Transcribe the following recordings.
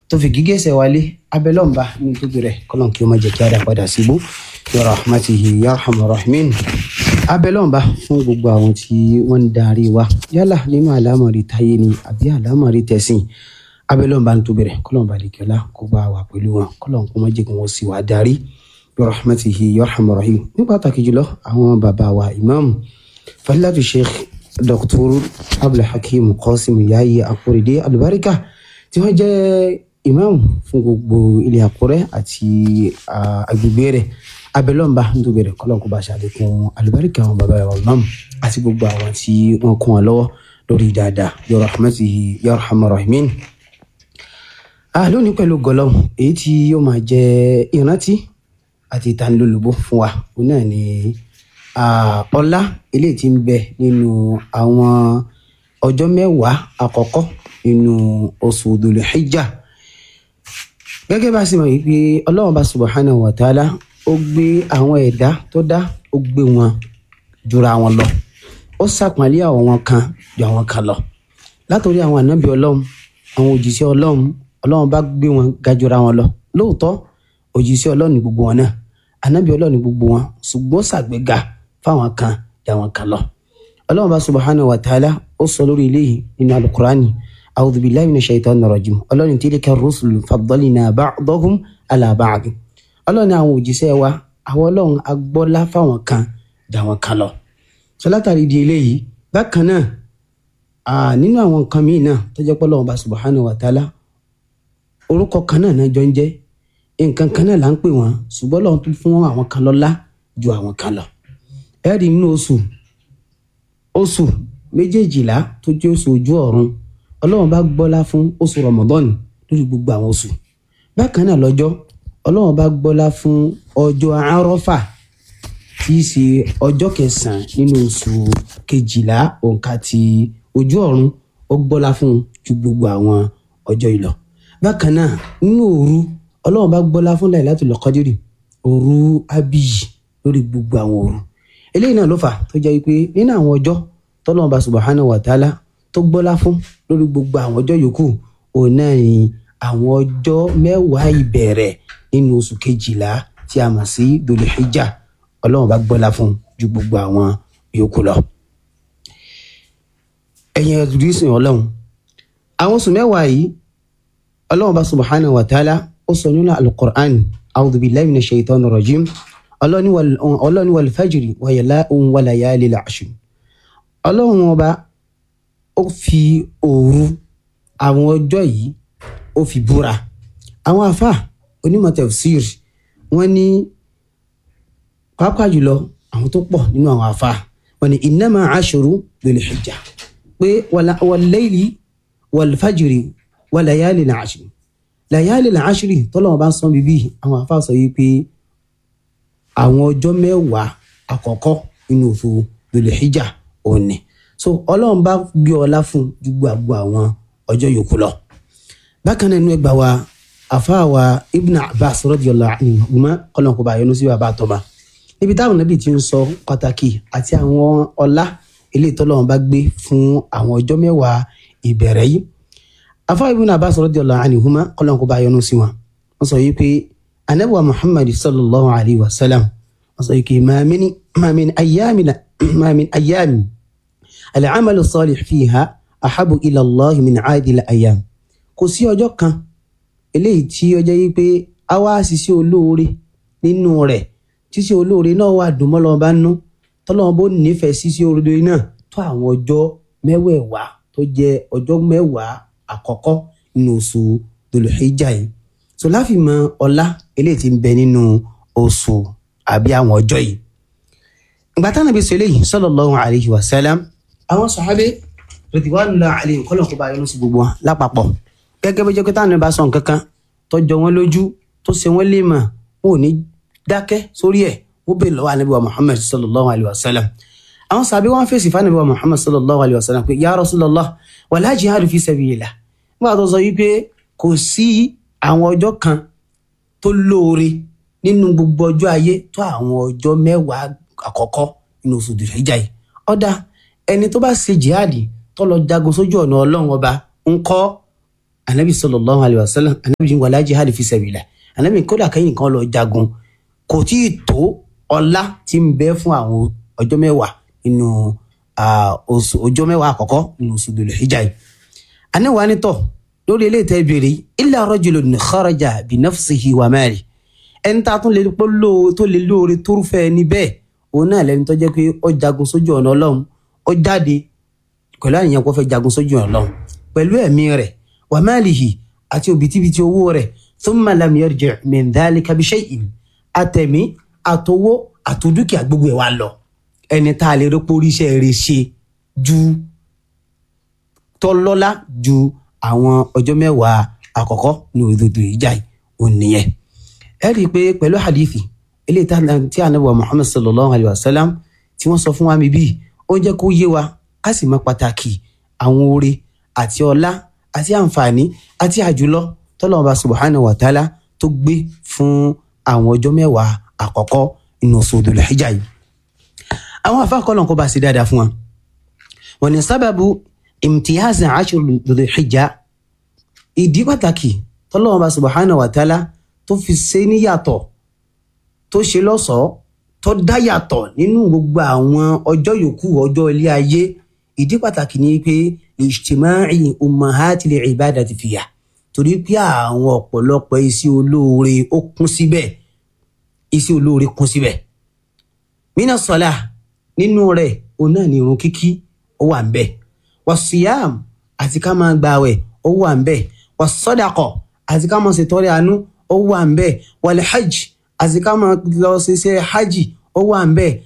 tó fi gígẹ́sẹ̀ wálé abẹ́lọ́mba ní tóbi rẹ̀ kọ́lọ́n kí ó má jẹ́ kí á dá padà síbú ya rahmatihi ya rahman rahimin abẹ́lọ́mba fún gbogbo àwọn tí wọ́n ń darí wa yálà nínú àlámọ̀rí táyé ni àbí àlámọ̀rí tẹ̀sìn abẹ́lọ́mba ní tóbi rẹ̀ kọ́lọ́n balẹ̀kẹ́lá kó bá wà pẹ̀lú wọn kọ́lọ́n kó má jẹ́ kí wọ́n sì wá darí ya rahmatihi ya rahman rahim ní pàtàkì jùlọ àwọn bàbá wa imam fadilatu sheikh dr abdulhakeem qasim yayi akorede alubarika tí wọ́n jẹ́ imam fún gbogbo ilé àkúrẹ́ àti agbègbè rẹ̀ abẹ́lọ́mba nítorí rẹ̀ kọ́lọ́n kó bá ṣàlékún alubarika àwọn bàbá wa imam àti gbogbo àwọn tí wọ́n kún wọn lọ́wọ́ lórí dáadáa ya rahmatihi ya rahman rahimin ah lónìí pẹ̀lú gọlọ́m èyí tí yóò máa jẹ́ ìrántí àti ìtanilólobó fún wa òun náà ni ọlá eléyìí tí ń bẹ nínú àwọn ọjọ́ mẹ́wàá àkọ́kọ́ nínú oṣù Dhul Hijjah gẹ́gẹ́ bá a sì mọ̀ yìí pé ọlọ́run bá subhanahu wa ta'ala ó gbé àwọn ẹ̀dá tó dá ó gbé wọn jura wọn lọ ó sàpọ́nlé àwọn kan ju àwọn kan lọ látòrí àwọn ànábì ọlọ́run àwọn òjíṣẹ́ ọlọ́run ọlọ́run bá gbé wọn ga jura wọn lọ lóòótọ́ òjíṣẹ́ ọlọ́run ní gbogbo wọn náà ànábì ọlọ́run ní gbogbo wọn ṣùgbọ́n ṣàgbéga fáwọn kan ju àwọn kan lọ ọlọ́run bá subhanahu wa ta'ala ó sọ lórí eléyìí nínú alukurani a'udhu billahi minash shaitanir rajim ọlọ́run tilka rusulu faddalna ba'dahum ala ba'd ọlọ́run àwọn òjíṣẹ́ wa àwọn ọlọ́run agbọ́lá fáwọn kan ju àwọn kan lọ sọ látàrí di eléyìí bákan náà nínú àwọn nǹkan míì náà tó jẹ́ pé ọlọ́run bá subhanahu wa ta'ala orúkọ kan náà náà jọ ń jẹ́ nǹkan kan náà là ń pè wọ́n ṣùgbọ́n ọlọ́run tún fún àwọn kan lọ́lá ju àwọn kan lọ ẹ̀rí nínú oṣù oṣù méjèèjìlá tó jẹ́ oṣù ojú ọ̀run ọlọ́run bá gbọ́lá fún oṣù rọmọdọ́nì lórí gbogbo àwọn oṣù bákan náà lọ́jọ́ ọlọ́run bá gbọ́lá fún ọjọ́ arọ́fà tí í ṣe ọjọ́ kẹsàn-án nínú oṣù kejìlá òǹkà ti ojú ọ̀run ó gbọ́lá fún ju gbogbo àwọn ọjọ́ ìlọ bákan náà nínú òru ọlọ́run bá gbọ́lá fún Lailatul Qadri òru abiyi lórí gbogbo àwọn òru eléyìí náà ló fà tó jẹ́ wípé nínú àwọn ọjọ́ tọ́lọ́run bá subhanahu wa ta'ala tó gbọ́lá fún lórí gbogbo àwọn ọjọ́ yòókù òun náà ni àwọn ọjọ́ mẹ́wàá ìbẹ̀rẹ̀ nínú oṣù kejìlá tí a mọ̀ sí Dhul Hijjah ọlọ́run bá gbọ́lá fún ju gbogbo àwọn yòókù lọ. ẹ̀yin ẹ̀dùrísìn ọlọ́run àwọn oṣù mẹ́wàá yìí ọlọ́run bá subhanahu wa ta'ala ó sọ nínú al-Qur'an a'udhu billahi minash shaitanir rajim ọlọ́run wal fajri wa layalil ashr ọlọ́run ọba ó fi òru àwọn ọjọ́ yìí ó fi búra àwọn afa onímọ̀ tafsir wọ́n ní pàápàá jùlọ àwọn tó pọ̀ nínú àwọn afa wọ́n ní innama ashru Dhul Hijjah pé wal layli wal fajri wa layalil ashr layalil ashr tọ́lọ́wọ́n bá ń sọ bíbí àwọn afa sọ yìí pé àwọn ọjọ́ mẹ́wàá àkọ́kọ́ nínú oṣù Dhul Hijjah òní so ọlọ́run bá gbé ọlá fún ju gbogbo àwọn ọjọ́ yòókù lọ. bákan náà inú ẹgbà wa àfáà wa ibn abbas radiyallahu anhuma kọ́lọ́n kó bá yọnu sí bàbá àtọ́ba níbi táwọn nàbì ti ń sọ pàtàkì àti àwọn ọlá ilé ìtọ́lọ́run bá gbé fún àwọn ọjọ́ mẹ́wàá ìbẹ̀rẹ̀ yìí. àfáà ibn abbas radiyallahu anhuma kọ́lọ́n kó bá yọnu sí wọn. wọ́n sọ yìí pé anabiwa muhammad sallallahu alayhi wa sallam wọ́n sọ yìí pé ma min ayyamina ma min ayyami al-amalu salih fiha ahabu ila allah min aadil ayam kò sí ọjọ́ kan eléyìí tí ó jẹ́ yí pé a wá ṣiṣẹ́ olóore nínú rẹ̀ ṣíṣe olóore náà wà dùnmọ́lọ́ bá nú tọ́lọ́wọ́n bó nífẹ̀ẹ́ ṣíṣe olóore náà tó àwọn ọjọ́ mẹ́wẹ̀ẹ̀wá tó jẹ́ ọjọ́ mẹ́wàá àkọ́kọ́ nínú oṣù Dhul-Hijjah yìí so láfi mọ ọlá eléyìí tí ń bẹ nínú oṣù àbí àwọn ọjọ́ yìí ìgbà táwọn ibi sọ eléyìí sallallahu alayhi wa sallam àwọn sọ̀hábẹ́ rẹ̀díwánulá àlè kọ́lọ̀ kó bá yọnu sí gbogbo wọn lápapọ̀ gẹ́gẹ́ bí jẹ́kẹ́tà ní bá sọ nǹkan kan tó jọ wọ́n lójú tó ṣe wọ́n lè mọ̀ wọn ò ní dákẹ́ sórí ẹ̀ wọ́n bèèrè lọ́wọ́ ànábì wa muhammad sallallahu alayhi wa sallam àwọn sàbí wọn fèsì fún ànábì wa muhammad sallallahu alayhi wa sallam pé ya rasulallah wala jihadu fi sabilillah nígbà tó sọ wípé kò sí àwọn ọjọ́ kan tó lóore nínú gbogbo ọjọ́ ayé tó àwọn ọjọ́ mẹ́wàá àkọ́kọ́ nínú oṣù Dhul-Hijjah yìí ọ̀dà ẹni tó bá ṣe jihadi tó lọ jagun sójú ọ̀nà ọlọ́run ọba ń kọ́ anabi sallallahu alayhi wa sallam anabi ní wàlá jihad fi sabilillah anabi kódà kẹ́yìn kan lọ jagun kò tí ì tó ọlá tí ń bẹ fún àwọn ọjọ́ mẹ́wàá nínú oṣù ọjọ́ mẹ́wàá àkọ́kọ́ nínú oṣù Dhul Hijjah yìí anáwó anítọ̀ lórí ilé ìtẹ́ ìbéèrè illa rajulun kharaja bi nafsihi wa mali ẹni tá a tún lè pọ́ tó lè lóore tó rúfẹ́ ẹni bẹ́ẹ̀ òun náà lẹni tó jẹ́ pé ó jagun sójú ọ̀nà ọlọ́run ó jáde pẹ̀lú àníyàn kó fẹ́ jagun sójú ọ̀nà ọlọ́run pẹ̀lú ẹ̀mí rẹ̀ wa malihi àti òbítíbitì owó rẹ̀ thumma lam yarji' min dhalika bi shay'in àtẹ̀mí àtowó àtòdúkìá gbogbo ẹ̀ wá lọ ẹni tá a lè rí poríṣẹ́ rẹ̀ ṣe ju tọ́lọ́lá ju àwọn ọjọ́ mẹ́wàá àkọ́kọ́ ní òdodo ìjà ò nìyẹn. ẹ rí i pé pẹ̀lú hadithi eléyìí tí anabi wa muhammad sallallahu alayhi wa sallam tí wọ́n sọ fún wa mi bíi ó ń jẹ́ kó yé wa ká sì mọ pàtàkì àwọn oore àti ọlá àti àǹfààní àti àjùlọ tọ́lọ́mọba subhanahu wa ta'ala tó gbé fún àwọn ọjọ́ mẹ́wàá àkọ́kọ́ inú oṣù Dhul Hijjah yìí. àwọn afáàkọ́lọ̀ kó bá sí dáadáa fún wa. wọ́n ní sábàbù imtiyaz ashur Dhul Hijjah ìdí pàtàkì tọ́lọ́mọba subhanahu wa ta'ala tó fi ṣe níyàtọ̀ tó ṣe lọ́ṣọ̀ọ́ tó dá yàtọ̀ nínú gbogbo àwọn ọjọ́ yòókù ọjọ́ ilé ayé ìdí pàtàkì ni pé ijtima'i ummahatil ibadati fiha torí pé àwọn ọ̀pọ̀lọpọ̀ iṣẹ́ olóore ó kún síbẹ̀ iṣẹ́ olóore kún síbẹ̀. mina sọlá nínú rẹ̀ òun náà ni irun kíkí ó wà ń bẹ̀ wasiyam àti ká máa gbààwẹ̀ ó wà ń bẹ̀ wasọdakọ àti ká máa ṣètọrẹ àánú ó wà ń bẹ̀ wal hajj àti ká máa lọ ṣiṣẹ́ hajj ó wà ń bẹ̀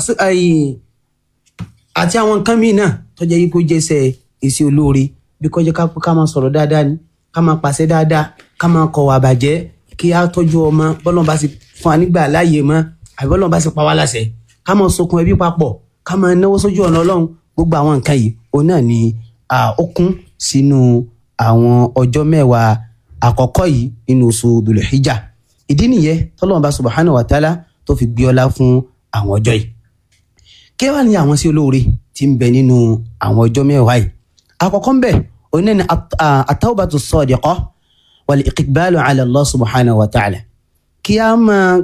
àti àwọn nǹkan míì náà tó jẹ́ yípo jẹ́sẹ̀ iṣẹ́ olóore bí kọjá ká máa sọ̀rọ̀ dáadáa ni ká máa pàṣẹ dáadáa ká máa kọ̀ wà bàjẹ́ kí á tọ́jú ọmọ bọ́lọ́n bá sì fún wa nígbà láàyè mọ́ àbí bọ́lọ́n bá sì pa wá láṣẹ ká máa sokun ẹbí papọ̀ ká máa náwó sójú ọ̀nà ọlọ́run gbogbo àwọn nǹkan yìí òun náà ni ó kún sínú àwọn ọjọ́ mẹ́wàá àkọ́kọ́ yìí nínú oṣù Dhul Hijjah ìdí nìyẹn tọ́lọ́run bá subhanahu wa ta'ala tó fi gbé ọlá fún àwọn ọjọ́ yìí kí wàá ní àwọn sí olóore tí ń bẹ nínú àwọn ọjọ́ mẹ́wàá yìí àkọ́kọ́ ń bẹ òun náà ni at-tawbatu as-sadiqah wal-iqbalu ala Allah subhanahu wa ta'ala kí a máa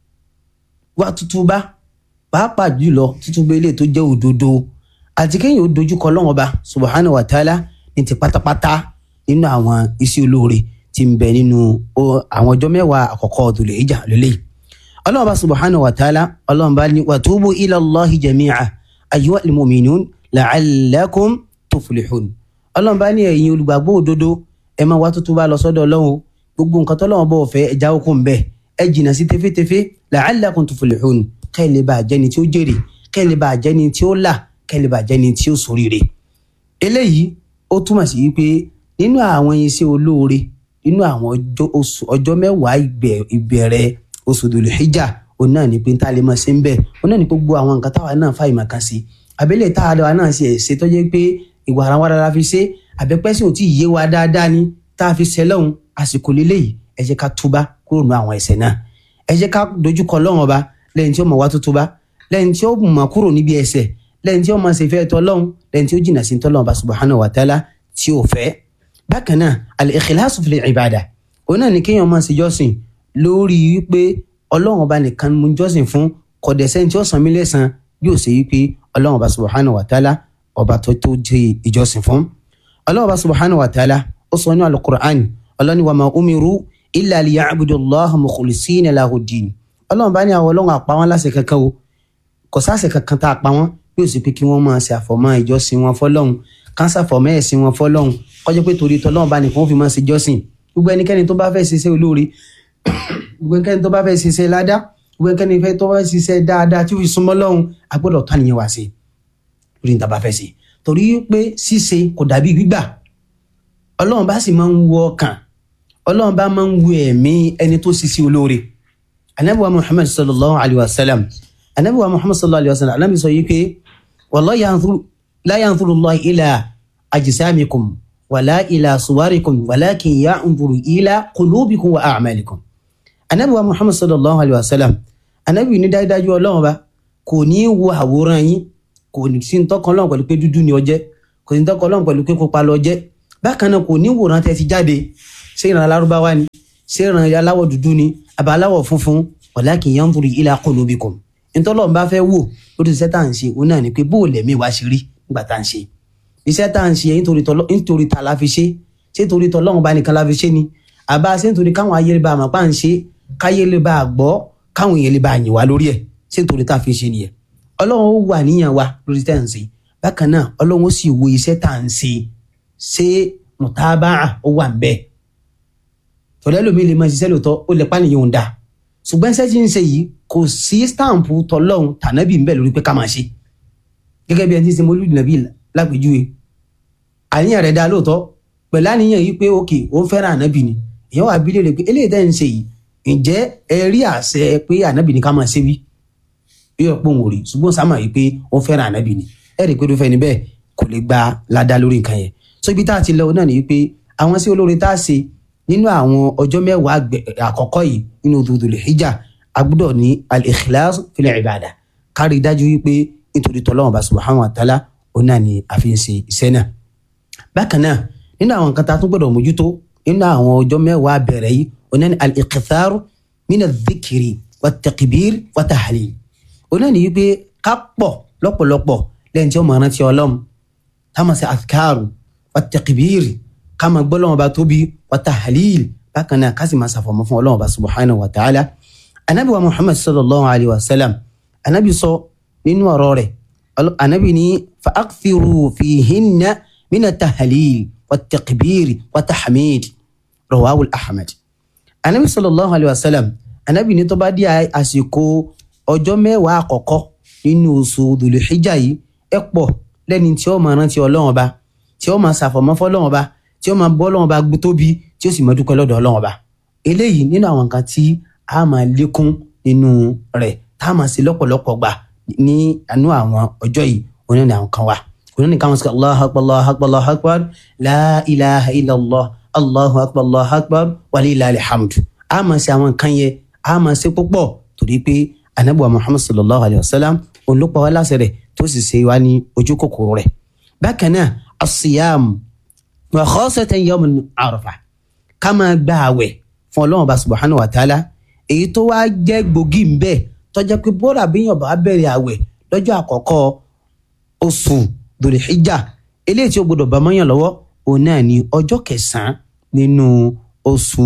wá tútúbá pàápàá jùlọ tútúbá ilé tó jẹ́ òdodo àti kéèyàn ó dojúkọ Ọlọ́hun Ọba subhanahu wa ta'ala ní ti pátápátá nínú àwọn iṣẹ́ olóore tí ń bẹ nínú àwọn ọjọ́ mẹ́wàá àkọ́kọ́ Dhul Hijjah lélẹ́yìí Ọlọ́hun Ọba subhanahu wa ta'ala Ọlọ́hun bá ní watubu ila Allahi jami'a ayyuhal mu'minun la'allakum tuflihun Ọlọ́hun bá ní ẹ̀yin olùgbàgbọ́ òdodo ẹ máa wá tuntun bá lọ sọ́dọ̀ Ọlọ́hun gbogbo nǹkan tọ́lọ́hun bọ̀ fẹ́ ẹ jáwọ́ kó ń bẹ̀ ẹ jìnnà sí tefetefe la'allakum tuflihun kẹ́ẹ̀ lè bá jẹ́ni tí ó jèrè kẹ́ẹ̀ lè bá jẹ́ni tí ó là kẹ́ẹ̀ lè bá jẹ́ni tí ó ṣoríire. eléyìí ó túmọ̀ sí wípé nínú àwọn iṣẹ́ olóore nínú àwọn ọjọ́ mẹ́wàá ìbẹ̀rẹ̀ oṣù Dhul Hijjah òun náà ní pé tá a lè máa ṣe ń bẹ̀ òun náà ní gbogbo àwọn nǹkan táwa náà fà ìmọ̀ kan sí àbẹ́lẹ̀ táwa náà ṣe ṣe tó jẹ́ pé ìwà ara wa rárá fi ṣe àbẹ́pẹ́sìn ò tí ì yé wa dáadáa ni tá a fi ṣe lọ́hùn àsìkò lélẹ́yìí ẹ jẹ́ ká túbá kúrò nù àwọn ẹ̀ṣẹ̀ náà ẹ jẹ́ ká dojúkọ lọ́hùn ọba lẹ́yìn tí ó mọ̀ wá tó túbá lẹ́yìn tí ó mọ̀ kúrò níbi ẹ̀ṣẹ̀ lẹ́yìn tí ó mọ̀ ṣe fẹ́ tọ́ lọ́hùn lẹ́yìn tí ó jìnnà sí tọ́ lọ́hùn ọba subhanahu wa ta'ala tí ó fẹ́. bákan náà al-ikhlasu fil ibada òun náà ni kéèyàn máa ṣe jọ́sìn lórí wípé ọlọ́run ọba nìkan mú jọ́sìn fún kọ̀dẹ̀sẹ́ tí ó san mí lẹ́san yóò ṣe wípé ọlọ́run ọba subhanahu wa ta'ala ọba tó tó jẹ́ ìjọsìn fún. ọlọ́run ọba subhanahu wa ta'ala ó sọ ní al-Qur'an ọlọ́ni wa ma umiru illa liya'budu allaha mukhlisina lahu ddin ọlọ́run bá ní àwọn ọlọ́run àpá wọn láṣẹ kankan o kò sáṣẹ kankan tá a pa wọn bí ó sì pé kí wọ́n máa ṣe àfọ̀mọ́ ìjọsìn wọn fọlọ́run kán ṣàfọ̀mọ́ ẹ̀sìn wọn fọlọ́run kọjá pé torí tọ́lọ́run bá nìkan ó fi máa ṣe jọ́sìn gbogbo ẹnikẹ́ni tó bá fẹ́ ṣiṣẹ́ olóore gbogbo ẹnikẹ́ni tó bá fẹ́ ṣiṣẹ́ ládá gbogbo ẹnikẹ́ni tó bá fẹ́ ṣiṣẹ́ dáadáa tí ó fi súnmọ́ lọ́hùn a gbọ́dọ̀ tó àníyàn wá sí lórí níta bá fẹ́ ṣe torí pé ṣíṣe kò dàbí gbígbà ọlọ́run bá sì máa ń wọ ọkàn ọlọ́run bá máa ń wo ẹ̀mí ẹni tó ṣiṣẹ́ olóore anabiwa muhammad sallallahu alayhi wa sallam anabiwa muhammad sallallahu alayhi wa sallam anabi sọ yìí pé wallahi la yanzuru allah ila ajsamikum wala ila suwarikum walakin yanzuru ila qulubikum wa a'malikum anabiwa muhammad sallallahu alayhi wa sallam anabi ní dájúdájú ọlọ́run bá kò ní wo àwòrán yín kò sí ní tọkàn ọlọ́run pẹ̀lú pé dúdú ni ó jẹ́ kò sí ní tọkàn ọlọ́run pẹ̀lú pé pupa ló jẹ́ bákan náà kò ní wòran tẹ́ ti jáde ṣé ìran alárúbáwá ni ṣé ìran aláwọ̀ dúdú ni àbá aláwọ̀ funfun walakin yanzuru ila qulubikum ntọ́lọ́run bá fẹ́ wò lórí iṣẹ́ tá à ń ṣe òun náà ni pé bó o lẹ̀mí wá ṣe rí nígbà tá à ń ṣe iṣẹ́ tá à ń ṣe nítorí ta la fi ṣe ṣé torí tọ́lọ́run bá nìkan la fi ṣe ni àbá ṣé nítorí káwọn ayé lè bá àmọ́ pa à ń ṣe káyé lè bá a gbọ́ káwọn èèyàn lè bá a yìn wá lórí ẹ̀ ṣé nítorí tá a fi ṣe nìyẹn ọlọ́run ó wà níyàn wa lórí tá à ń ṣe bákan náà ọlọ́run ó sì wo iṣẹ́ tá à ń ṣe ṣé mùtábàá ó wà ń bẹ́ẹ̀ tọ́lẹ́ lómi lè máa ṣiṣẹ́ lóòótọ́ ó lè pànìyàn ń da ṣùgbọ́n iṣẹ́ tí ń ṣe yìí kò sí stampu tọlọ́hun tànábì ń bẹ lórí pé ká máa ṣe gẹ́gẹ́ bí ẹni tí ń ṣe mọ́lúdì nàbí lápèjúwe àníyàn rẹ̀ dá lóòótọ́ pẹ̀lú àníyàn yìí pé òkè ó ń fẹ́ràn ànábì ni èèyàn wà bí léèrè pé eléyìí tẹ́ ń ṣe yìí ǹjẹ́ ẹ rí àṣẹ pé ànábì ni ká máa ṣe wí yóò pọ̀ òun rí ṣùgbọ́n sáà máa yìí pé ó ń fẹ́ràn ànábì ni ẹ rí i pé tó fẹ́ ni bẹ́ẹ̀ kò lè gba ládá lórí nǹkan yẹn so ibi tá a ti lọ náà ni wípé àwọn sí olóore tá a ṣe nínú àwọn ọjọ́ mẹ́wàá àkọ́kọ́ yìí nínú Dhul Hijjah a gbọ́dọ̀ ní al-ikhlas fil ibada kárí dájú wípé nítorí tọ́lọ́wọ́n bá subhanahu wa ta'ala òun náà ni a fi ń ṣe iṣẹ́ náà. bákan náà nínú àwọn nǹkan tá a tún gbọ́dọ̀ mójútó nínú àwọn ọjọ́ mẹ́wàá bẹ̀rẹ̀ yìí òun náà ni al-iktharu min adh-dhikri wat-takbir wat-tahlil. òun náà ni wípé ká pọ̀ lọ́pọ̀lọpọ̀ lẹ́yìn tí ó máa rántí Ọlọ́run ká máa ṣe adhkaru wat-takbir ká máa gbọ́ Ọlọ́run bá tóbi wat-tahlil bákan náà ká sì máa ṣàfọ̀mọ́ fún Ọlọ́run bá subhanahu wa ta'ala anabi wa muhammad sallallahu alayhi wa sallam anabi sọ nínú ọ̀rọ̀ rẹ̀ anabi ní fa akthiru fihinna mina tahalil wa takbiri wa tahamid rawahu ahmed anabi sallallahu alayhi wa sallam anabi ní tó bá di àsìkò ọjọ́ mẹ́wàá àkọ́kọ́ nínú oṣù dùlùxíjà yìí ẹ pọ̀ lẹ́ni tí ó máa rántí Ọlọ́run Ọba tí ó máa ṣàfọ̀mọ́ fọ́lọ́run Ọba tí ó máa bọ́ Ọlọ́run Ọba tóbi tí ó sì máa dúpẹ́ lọ́dọ̀ Ọlọ́run Ọba eléyìí nínú àwọn nǹkan tí a máa lékún nínú rẹ̀ tá a máa ṣe lọ́pọ̀lọpọ̀ gbà ní àánú àwọn ọjọ́ yìí oní ní àwọn kan wà oní ní káwọn sọ allahu akbar allahu akbar allahu akbar la ilaha illallah allahu akbar allahu akbar walillahi alhamdu a máa ṣe àwọn nǹkan yẹn a máa ṣe púpọ̀ torí pé anabuwa muhammad sallallahu alayhi wa sallam òun ló pa wá láṣẹ rẹ̀ tó sì ṣe wá ní ojú kòkòrò rẹ̀ bákan náà asiyam wa khasatan yawm arafa ká máa gba àwẹ̀ fún ọlọ́run bá subhanahu wa ta'ala èyí tó wá jẹ́ gbòógì ń bẹ tó jẹ́ pé bóra bíyàn bá bẹ̀rẹ̀ àwẹ̀ lọ́jọ́ àkọ́kọ́ oṣù dòlìhíjà eléyìí tí ó gbọdọ̀ bá mọ́yàn lọ́wọ́ òun náà ní ọjọ́ kẹsàn-án nínú oṣù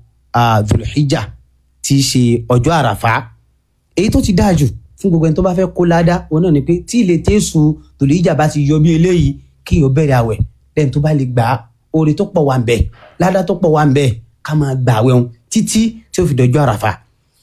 dòlìhíjà tí í ṣe ọjọ́ àràfá èyí tó ti dáa jù fún gbogbo ẹni tó bá fẹ́ kó ládá òun náà ni pé tí ilé tẹ́sù dòlìhíjà bá ti yọ bí eléyìí kí yóò bẹ̀rẹ̀ àwẹ̀ lẹ́yìn tó bá lè gbà á oore tó pọ̀ wà ń bẹ ládá tó pọ̀ wà ń bẹ ká máa gbà àwẹ̀ wọn títí tí ó fi dọjọ́ àràfà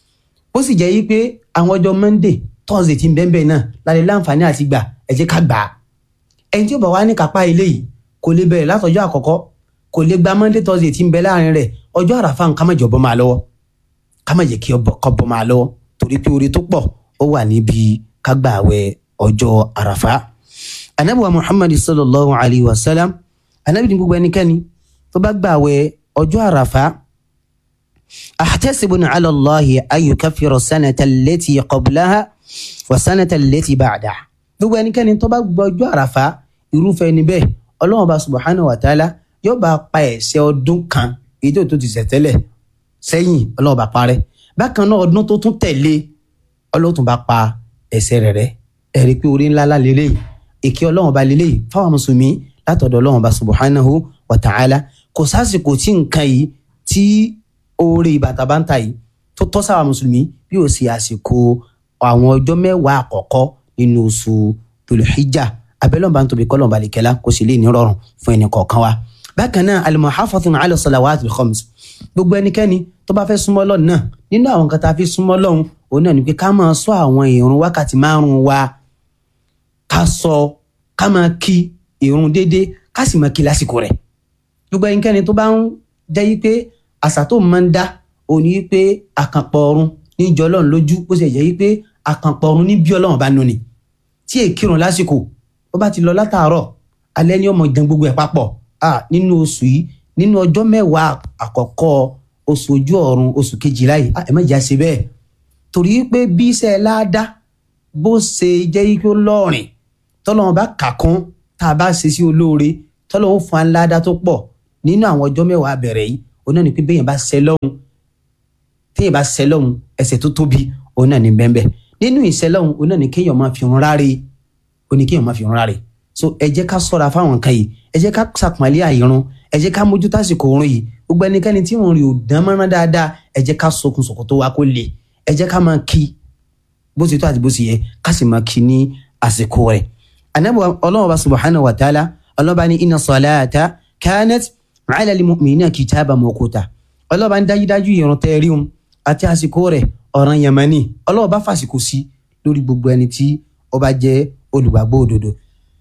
ó sì jẹ́ yí pé àwọn ọjọ́ monday thursday ti ń bẹ́ẹ̀ bẹ́ẹ̀ náà lálẹ́ láǹfààní àti gbà ẹ jẹ́ ká gbà á ẹni tí ó bá wá ní kápá ilé yìí kò lè bẹ̀rẹ̀ látọjọ́ àkọ́kọ́ kò lè gba monday thursday ti ń bẹ láàrin rẹ̀ ọjọ́ àràfà nǹkan má jọ̀bọ́ máa lọ́wọ́ ká má jẹ́ kí ọkọ̀ bọ́ máa lọ́wọ́ torí pé oore tó pọ̀ ó wà níbi ká gbà àwẹ̀ ọjọ́ àràfà anabi wa muhammad sallallahu alayhi wa sallam anabi ní gbogbo ẹnikẹ́ni tó bá gbà àwẹ̀ ọjọ́ àràfà أحتسب على الله أن يكفر السنة التي قبلها والسنة التي بعدها gbogbo ẹnikẹ́ni tó bá gbọ́jọ́ àràfà irúfẹ́ ẹni bẹ́ẹ̀ ọlọ́run bá subahana wa taala yóò bá pa ẹ̀ṣẹ̀ ọdún kan èyí tó tó ti ṣẹ̀ tẹ́lẹ̀ sẹ́yìn ọlọ́run bá parẹ́ bákan náà ọdún tó tún tẹ̀lé ọlọ́run tún bá pa ẹ̀ṣẹ̀ rẹ̀ rẹ́ ẹ̀rí pé orí ńlá lélẹ̀ èké ọlọ́run bá lélẹ̀ fáwọn mùsùlùmí látọ̀dọ̀ ọlọ́run bá subahanahu wa taala kò sásìkò tí nǹkan yìí tí oore ìbàtà bá ń ta yìí tó tọ́ sáwà mùsùlùmí bí ó sì àsìkò àwọn ọjọ́ mẹ́wàá àkọ́kọ́ nínú oṣù tòlùhíjà abẹ́lẹ́ ọba ń tóbi kọ́lọ̀ ọba àlìkẹ́lá kó sì lè ní rọrùn fún ẹnì kọ̀ọ̀kan wa. bákan náà al-muhafazatu ala salawatil khams gbogbo ẹnikẹ́ni tó bá fẹ́ súnmọ́ Ọlọ́run náà nínú àwọn nǹkan tá a fi súnmọ́ Ọlọ́run òun náà ni pé ká máa sọ àwọn ìrun wákàtí márùn-ún wa ká sọ ká máa kí ìrun déédéé ká sì máa kí lásìkò rẹ̀ gbogbo ẹnikẹ́ni tó bá ń jẹ́ yí pé àṣà tó máa ń dá òní pé àkànpọ̀ ọ̀run níjọ ọlọ́run lójú bó ṣe jẹ́ pé àkànpọ̀ ọ̀run ní bí ọlọ́run bá nù ni tí èkìrùn lásìkò ó bá ti lọ látàárọ̀ alẹ́ ní ọmọ ìdán gbogbo ẹ̀ papọ̀ nínú oṣù yìí nínú ọjọ́ mẹ́wàá àkọ́kọ́ oṣù ojú ọ̀run oṣù kejìlá yìí ẹ má jà ṣe bẹ́ẹ̀ torí pé bí iṣẹ́ láàdá bó ṣe jẹ́ pé ó lọ́ọ̀rìn tọ́lọ́run bá kà kún tá a bá ṣe sí olóore tọ́lọ́ ó fún aládá tó pọ̀ nínú àwọn ọjọ́ mẹ́wàá bẹ̀rẹ̀ yìí òun náà ni pé bẹ́yẹn bá ṣẹ lọ́hùn téèyàn bá ṣẹ lọ́hùn ẹ̀ṣẹ̀ tó tóbi òun náà ni bẹ́ẹ̀ nínú ìṣẹ lọ́hùn òun náà ni kéèyàn máa fi hàn ráre ó ní kéèyàn máa fi hàn ráre so ẹ jẹ́ ká ṣọ́ra fáwọn nǹkan yìí ẹ jẹ́ ká ṣàpọ́nlé àìrun ẹ jẹ́ ká mójú tásìkò òun yìí gbogbo ẹnikẹ́ni tí òun rí ò dán mọ́rán dáadáa ẹ jẹ́ ká sokun sòkò tó wá kó le ẹ jẹ́ ká máa kí bó ti tó àti bó ti yẹ ká sì máa kí ní àsìkò rẹ̀ anabi ọlọ́wọ́ bá subhanahu wa ta'ala ọlọ́ba ní inna salata kanat ala al-mu'minina kitaban mawquta ọlọ́ba ní dájúdájú ìrun tẹ́ rí wọn àti àsìkò rẹ̀ ọ̀ràn yamani ọlọ́wọ́ bá fàsìkò sí lórí gbogbo ẹni tí ó bá jẹ́ olùgbàgbọ́ òdodo.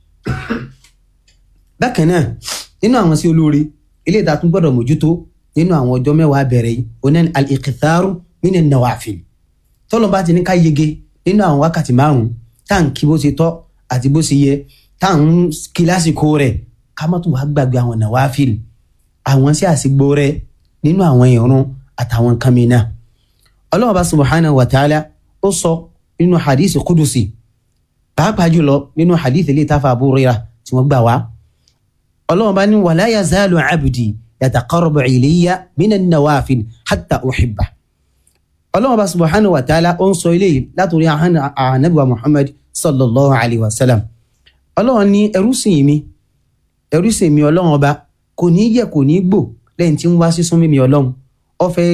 bákan náà nínú àwọn sí olóore ilé ìta tún gbọ́dọ̀ mójútó nínú àwọn ọjọ́ mẹ́wàá bẹ̀rẹ̀ yìí oní al-iqtharu mina nawafil tọ́lọ́ bá ti ní ká yege nínú àwọn wákàtí márùn-ún tá à ń kí bó ṣe tọ́ àti bó ṣe yẹ tá à ń kí lásìkò rẹ̀ ká má tún wá gbàgbé àwọn nawafil àwọn sí àsìgbò rẹ̀ nínú àwọn ìrun àtàwọn nǹkan mìíràn ọlọ́run bá subhanahu wa ta'ala ó sọ nínú hadith kudusi pàápàá jùlọ nínú hadith ilé ìtafà Abu Hurairah tí wọ́n gbà wá ọlọ́run bá ní wala yazalu abdi yataqarrabu ilayya minan nawafil hatta uhibba ọlọ́run bá subhanahu wa ta'ala ó ń sọ eléyìí látòrí ànábìwá Muhammad sallallahu alayhi wa sallam ọlọ́run ní ẹrú sìn mi ẹrú sìn mi ọlọ́run ọba kò ní yẹ kò ní gbò lẹ́yìn tí ń wá sísún mímí ọlọ́run ó fẹ́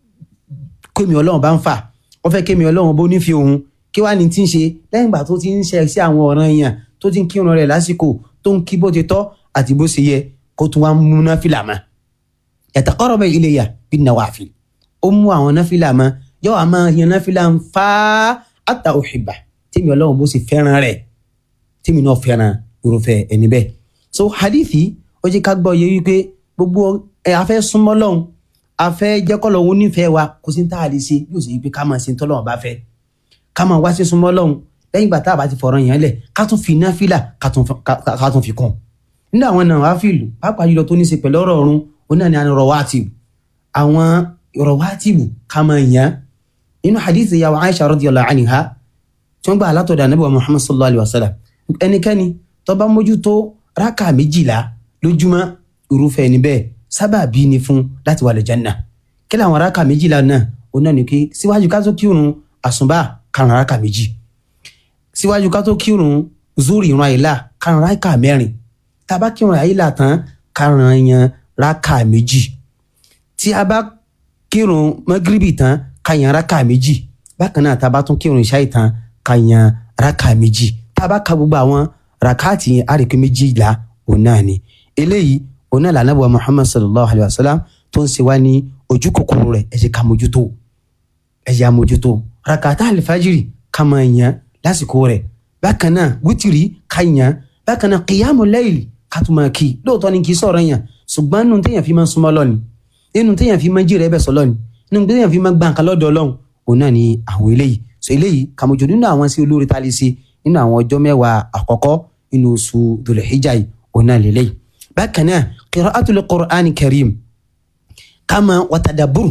kémi ọlọ́run bá ń fà ó fẹ́ kémi ọlọ́run bó nífi òun kí wàá ní tí ń ṣe lẹ́yìn ìgbà tó ti ń ṣe sí àwọn ọ̀ràn èèyàn tó ti ń kírun rẹ̀ lásìkò tó ń kí bó ti tọ́ àti bó ṣe yẹ kó tún wá mú náfìlà mọ́ yataqarrabu ilayya bin nawafil ó mú àwọn náfìlà mọ́ yóò wá máa yan náfìlà ń fa hatta uhibba tèmi ọlọ́run bó ṣe fẹ́ràn rẹ̀ tèmi náà fẹ́ràn irúfẹ́ ẹni bẹ́ẹ̀ so hadithi ó jẹ́ ká gbọ́ yẹ wípé gbogbo ẹ afẹ́ súnmọ́ lọ́hùn afẹ́ jẹ́kọ́lọ́ òun nífẹ̀ẹ́ wa kò sí tá a lè ṣe yóò sì yí pé ká máa ṣe tọ́lọ́run bá fẹ́ ká máa wá sí súnmọ́ lọ́hùn lẹ́yìn ìgbà tá a bá ti fọ̀rọ̀ yẹn lẹ̀ ká tún fi náfìlà ká tún fi kún nínú àwọn náà wá fìlù pàápàá jùlọ tó ní í ṣe pẹ̀lú ọ̀rọ̀ ọ̀run òun náà ni àwọn rawatib àwọn rawatib ká máa yàn nínú hadith ìyàwó Aisha radiyallahu anha tí wọ́n gbà látọ̀dọ̀ Ànábì wa Muhammad sallallahu alayhi wa sallam ẹnikẹ́ni tó bá mójútó rákà méjìlá lójúmọ́ irúfẹ́ ẹni bẹ́ẹ̀ sábàbí ni fún láti wà lẹ́jànnà kí làwọn rákà méjìlá náà òun náà ni pé síwájú ká tó kírun àsùnbà karùn rákà méjì síwájú ká tó kírun zuri ìran àyílà karùn rákà mẹ́rin tá a bá kírun àyílà tán karùn yan rákà méjì tí a bá kírun mọ́gíríbì tán ká yan rákà méjì bákan náà tá a bá tún kírun ìṣáì tán ká yan rákà méjì tá a bá ka gbogbo àwọn rakaati yẹn àríkè méjìlá òun náà ni eléyìí òun náà lànà bọ̀ muhammad sallallahu alayhi wa sallam tó ń ṣe wá ní ojú kòkòrò rẹ̀ ẹ jẹ́ ká mójútó ẹ jẹ́ àmójútó rakaata alifajiri ká máa yan lásìkò rẹ̀ bákan náà wítìrì ká yan bákan náà kìyàmù layli ká tún máa kí lóòótọ́ ni kì í sọ̀rọ̀ yàn ṣùgbọ́n nínú téèyàn fi máa ń súnmọ́ lọ́ni nínú téèyàn fi máa ń jìrẹ̀ ẹbẹ̀ sọ lọ́ni nínú téèyàn fi máa ń gbà nǹkan lọ́dọ̀ ọlọ́run òun náà ni àwọn eléyìí so eléyìí kàmójú nínú àwọn sí olórí tá a lè ṣe nínú àwọn ọjọ́ mẹ́wàá àkọ́kọ́ nínú oṣù dùlẹ̀híjà yìí òun náà lélẹ́yìí. bákan náà qira'atul Qur'ani karim kama watadaburu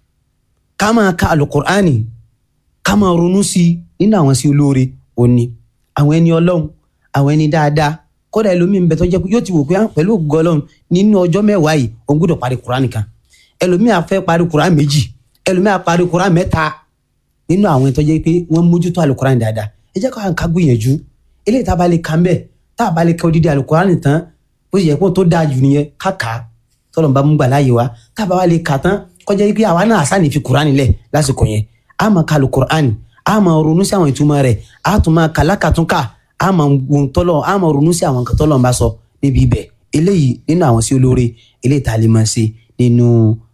kama ka alukur'ani kama ronú sí nínú àwọn sí olóore òní àwọn ẹni ọlọ́run àwọn ẹni dáadáa kódà ẹlòmíì ń bẹ tó jẹ́ pé yóò ti wò pé pẹ̀lú ògo ọlọ́run nínú ọjọ́ mẹ́wàá yìí òun gbọ́dọ̀ parí kur'ani kan ẹlòmíì á fẹ́ parí kur'ani méjì ẹlòmíì á parí kur'ani mẹ́ta nínú àwọn tó jẹ́ pé wọ́n mójútó alukur'ani dáadáa ẹ jẹ́ ká gbìyànjú eléyìí tá a bá lè kà ń bẹ̀ tá a bá lè ka odidi alukurani tán bó ṣe yẹ kó tó dáa jù nìyẹn ká kà á tọ́lọ̀ bá mú gbà láàyè wa tá a bá wá lè kà tán kọjá pé àwa náà àṣà ní fi kurani lẹ̀ lásìkò yẹn a máa ka alukurani a máa ronú sí àwọn ìtumọ̀ rẹ̀ a tún máa kà lákàtúnkà a máa wọn tọ́lọ̀ a máa ronú sí àwọn nǹkan tọ́lọ̀ ń bá sọ níbi ibẹ̀ eléyìí nínú àwọn sí olóore eléyìí tá a lè máa ṣe nínú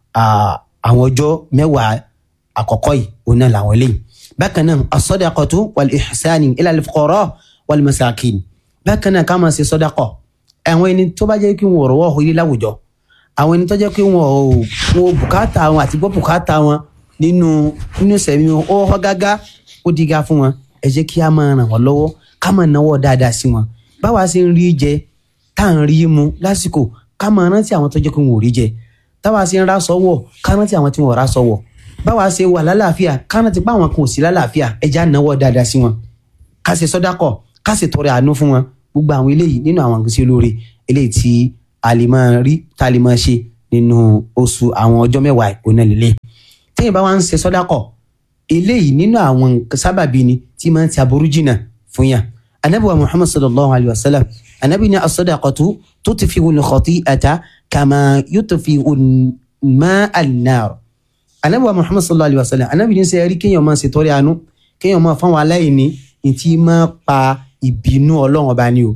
àwọn ọjọ́ mẹ́wàá àkọ́kọ́ yìí òun náà làwọn eléyìí bákan náà as-sadaqatu wal-ihsani ila al-fuqara wal-masakin bákan náà ká máa ṣe sọdakọ àwọn ẹni tó bá jẹ́ kí wọn ọ̀rọ̀ wọ̀ ilé láwùjọ àwọn ẹni tó jẹ́ pé wọn ò wọn bùkátà wọn àti gbọ́ bùkátà wọn nínú nínú sẹ̀mí wọn ó họ́ gágá ó diga fún wọn ẹ jẹ́ kí a máa ràn wọ́n lọ́wọ́ ká máa náwó dáadáa sí wọn báwa ṣe ń rí jẹ tá à ń rí mu lásìkò ká máa rántí àwọn tó jẹ́ pé wọn ò rí jẹ táwa ṣe ń rá sọ́wọ́ ká rántí àwọn tí wọn ò rá sọ́wọ́ báwa ṣe wà lálàáfíà ká rántí pé àwọn kan ò sí lálàáfíà ẹ já náwó dáadáa sí wọn ká ṣe sọdákọ ká sì tọrẹ àánú fún wọn gbogbo àwọn eléyìí nínú àwọn àgbèsè olóore eléyìí tí a lè máa rí tá a lè máa ṣe nínú oṣù àwọn ọjọ́ mẹ́wàá ìpónà lílé téèyàn bá wá ń ṣe sọ́dákọ̀ eléyìí nínú àwọn nǹkan sábàbí ni tí máa ń ti aburú jìnnà fún yàn anabi wa muhammad sallallahu alayhi wa sallam anabi ni asọ́dàkọ̀tù tutfi'u al-khati'ata kama yutfi'u al-ma'a an-nar anabi wa muhammad sallallahu alayhi wa sallam anabi ní sẹ́yìn rí kéèyàn máa ṣètọrẹ àánú kéèyàn máa fáwọn aláìní ìtì máa pa ìbínú ọlọ́run ọba ni o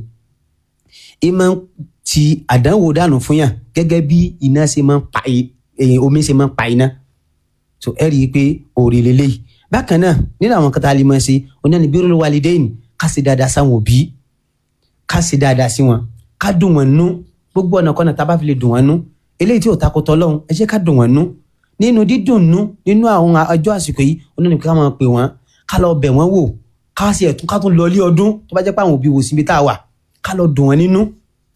ìmọ̀ ti àdánwò dànù fún yàn gẹ́gẹ́ bí iná ṣe máa ń pa omi ṣe máa ń pa iná so ẹ rí i pé òòrè lélẹ́yìí bákan náà nínú àwọn kata lè máa ṣe oní ẹni birrul walidain ká ṣe dáadáa sáwọn òbí ká ṣe dáadáa sí wọn ká dùn wọn nú gbogbo ọ̀nà kọ́nà tá a bá fi lè dùn wọn nú eléyìí tí ò takò tọ́lọ́hún ẹ jẹ́ ká dùn wọn nú nínú dídùn nú nínú àwọn ọjọ́ àsìkò yìí oní ẹni ká máa pè wọ́n ká lọ bẹ̀ wọ́n wò ká ṣe ẹ̀tún ká tún lọ ilé ọdún tó bá jẹ́ pé àwọn òbí wò síbi tá a wà ká lọ dùn wọn nínú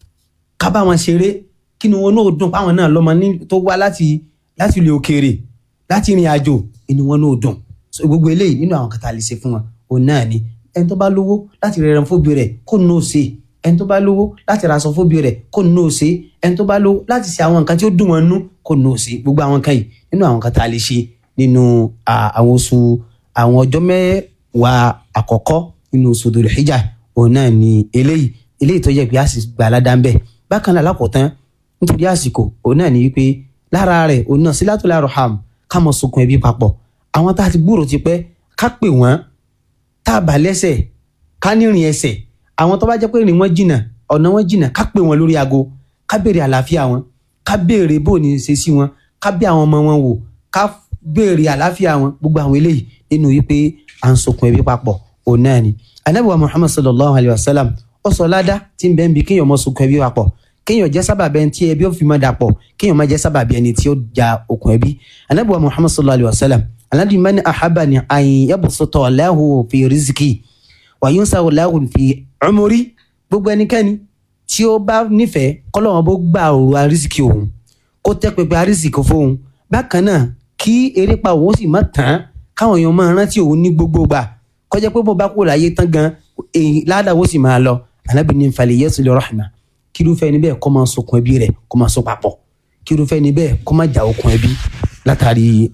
ká bá wọn ṣeré kí ni wọn náà dùn páwọn náà lọ́mọ tó wá láti láti ilé òkèèrè láti ìrìn àjò inú wọn náà dùn so gbogbo eléyìí nínú àwọn kàtà lè ṣe fún wọn òun náà ni ẹni tó bá lówó láti rẹrẹ fóbi rẹ kó nù ó ṣe ẹni tó bá lówó láti raṣọ fóbi rẹ kó nù ó ṣe ẹni tó bá lówó láti ṣe àwọn nǹkan tí ó dùn wọn nú kó nù ó ṣe gbogbo àwọn kan yìí nínú àwọn kàtà lè ṣe nínú àwọn oṣù àwọn ọjọ́ mẹ́wàá àkọ́kọ́ nínú oṣù Dhul Hijjah òun náà ni eléyìí eléyìí tó yẹ pé a sì gbà aládàá ń bẹ bákan náà lákòótán nítorí àsìkò òun náà ni wípé lára rẹ̀ òun náà sílátùl arham ká mọ sunkún ẹbí papọ̀ àwọn tá a ti gbúrò ti pẹ́ ká pè wọ́n tá a bà lẹ́sẹ̀ ká nírìn ẹsẹ̀ àwọn tó bá jẹ́ pé rìn wọ́n jìnnà ọ̀nà wọn jìnnà ká pè wọ́n lórí aago ká béèrè àlàáfíà wọn ká béèrè bó ní ṣe sí wọn ká bí àwọn ọmọ wọn wò ká béèrè àlàáfíà wọn gbogbo àwọn eléyìí nínú wípé à ń sunkún ẹbí papọ̀ òun náà ni anabi wa muhammad sallallahu alayhi wa sallam ó sọ ládá tí ń bẹ ń bi kéèyàn mọ sunkún ẹbí papọ̀ kéèyàn jẹ́ sábàbí ẹni tí ẹbí ó fi mọ́ dàpọ̀ kéèyàn má jẹ́ sábàbí ẹni tí ó ja okùn ẹbí anabi wa muhammad sallallahu alayhi wa sallam aladi mani ahabani ayin yabusutọ lahu fi riziki wa yunsahu lahu fi umuri gbogbo ẹnikẹ́ni tí ó bá nífẹ̀ẹ́ kọ́lọ́wọ́n bó gbà òru arísìkì òun kó tẹ́ pẹpẹ arísìkì fóun bákan náà kí erépa òun sì má tán káwọn èèyàn máa rántí òun ní gbogbo gbà kọjá pé bó bá kú láyé tán gan ládàá ó sì máa lọ anabi ní nfàlẹ yẹsùn lè rahma kírúfẹ́ níbẹ̀ kó máa sokùn ẹbí rẹ̀ kó máa so papọ̀ kírúfẹ́ níbẹ̀ kó máa jà okùn ẹbí látàrí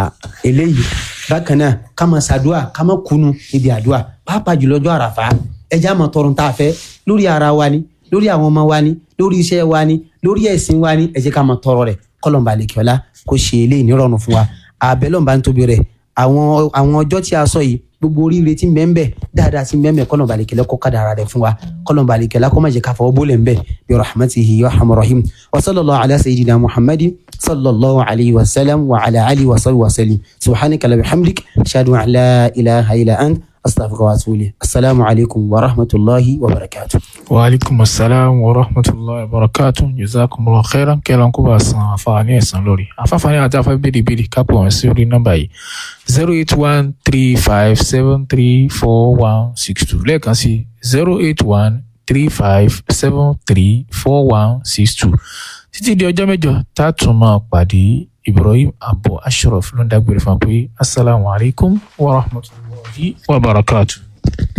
eléyìí bákan náà ká máa ṣàdúà ká máa kunu níbi àdúà pàápàá jùlọ ọjọ́ àràfà ẹjẹ́ àmọ́ tọrùn tá a fẹ́ lórí ara wa ni lórí àwọn ọmọ wa ni lórí iṣẹ́ wa ni lórí ẹ̀sìn wa ni ẹ jẹ́ ká máa tọrọ rẹ̀ kọ́lọ̀mbà lèkìọ́lá kó ṣe eléyìí nírọ̀rùn fún wa àbẹ̀lọ́mbà ń tóbi rẹ̀ àwọn àwọn ọjọ́ tí a sọ yìí gbogbo oríire tí ń bẹ ń bẹ dáadáa tí ń bẹ ń bẹ kọ́nà balẹ̀kẹ́lẹ́ kó kádàrá rẹ̀ fún wa kọ́nà balẹ̀kẹ́lẹ́ kó má jẹ́ ká fọwọ́ bólẹ̀ ń bẹ bí rahmatihi ya rahman rahim wa sallallahu ala sayyidina muhammadin sallallahu alayhi wa sallam wa ala alihi wa sallam wa sallim subhanaka la bihamdik ashhadu an la ilaha illa ant astaghfiruka wa atubu ilayk assalamu alaykum wa rahmatullahi wa barakatuh. wa aleykum asalaam wa rahmatulahi wa barakatu jazakumullahu khairan kẹlẹ kó bá san àǹfààní ẹ̀san lórí àǹfààní àti afẹ́ bèrèbèrè kápẹ́ wọn sí orí nọ́mbà yìí zero eight one three five seven three four one six two lẹ́ẹ̀kan sí zero eight one three five seven three four one six two títí di ọjọ́ mẹ́jọ tá a tún máa pàdé Ibrahim Abu Ashraf ló ń dágbére fún wa pé asalaamualeykum wa rahmatulahi wa barakatu.